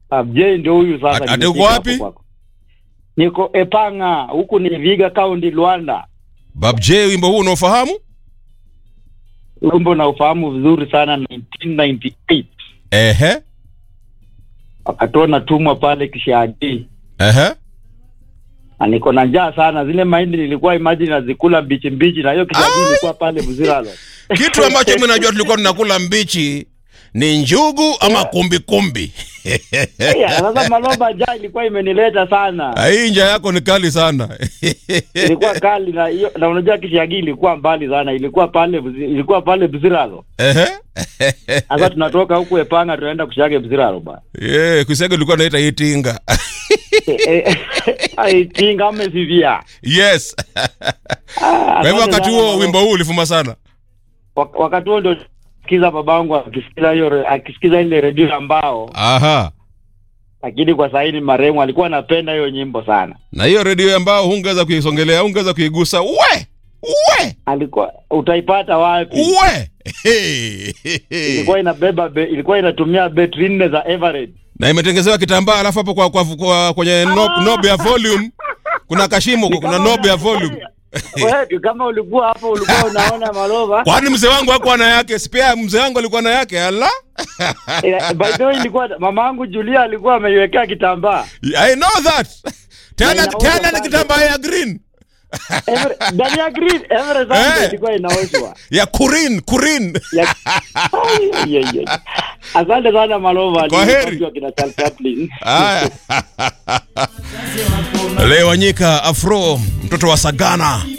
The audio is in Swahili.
Abjay ndio huyu sasa. Ati- ati nimefika uko hapo wapi? kwako. Niko Epanga, huku ni Viga County, Luanda. Bab J, wimbo huu unaofahamu? Wimbo na ufahamu vizuri sana 1998. Ehe, Wakati huo natumwa pale Kishagi. ehe. Na niko na njaa sana. Zile mahindi nilikuwa imagine nazikula mbichi mbichi na hiyo Kishagi ilikuwa pale Buziralo. Kitu ambacho mimi najua tulikuwa tunakula mbichi ni njugu ama kumbi kumbi. Yeah, sasa Maloba njaa ilikuwa imenileta sana. Ah, Hii njia yako ni kali sana. ilikuwa kali na hiyo na unajua Kishagi ilikuwa mbali sana, ilikuwa pale Buzi- ilikuwa pale Buziralo. Ehe. Sasa tunatoka huku Epanga tunaenda Kushage Buziralo bwana. Yeah, kusega ulikuwa naita hii tinga. aitinga amesivia Yes. Kwa hivyo wakati huo wimbo huu ulifuma sana. wakati huo ndio sikiza babangu akisikiza hiyo akisikiza ile redio ambao Aha. lakini kwa sasa ni marehemu alikuwa anapenda hiyo nyimbo sana Na hiyo redio ambao hungeweza kuisongelea, hungeweza kuigusa. We! We! alikuwa utaipata wapi We! ilikuwa inabeba be, ilikuwa inatumia betri nne za Eveready na imetengezewa kitambaa alafu hapo kwa, kwa, kwa kwenye knob, knob ya volume kuna kashimo kuna knob ya volume wewe kama ulikuwa hapo ulikuwa unaona malova kwani mzee wangu hakuwa na yake spia mzee wangu alikuwa na yake ala Eh, by the way ilikuwa mamangu Julia alikuwa ameiwekea kitambaa i know that tena inaoshwa tena ni sana. kitambaa ya green Every- ndani ya green every Sunday Eh. ilikuwa inaoshwa ya kurin kurin Ya- Ai, ai, ai, ai. asante sana malova Kwa heri. Alikuwa kina Charles Chaplin. Haya. Leo Wanyika Afro, mtoto wa Sagana.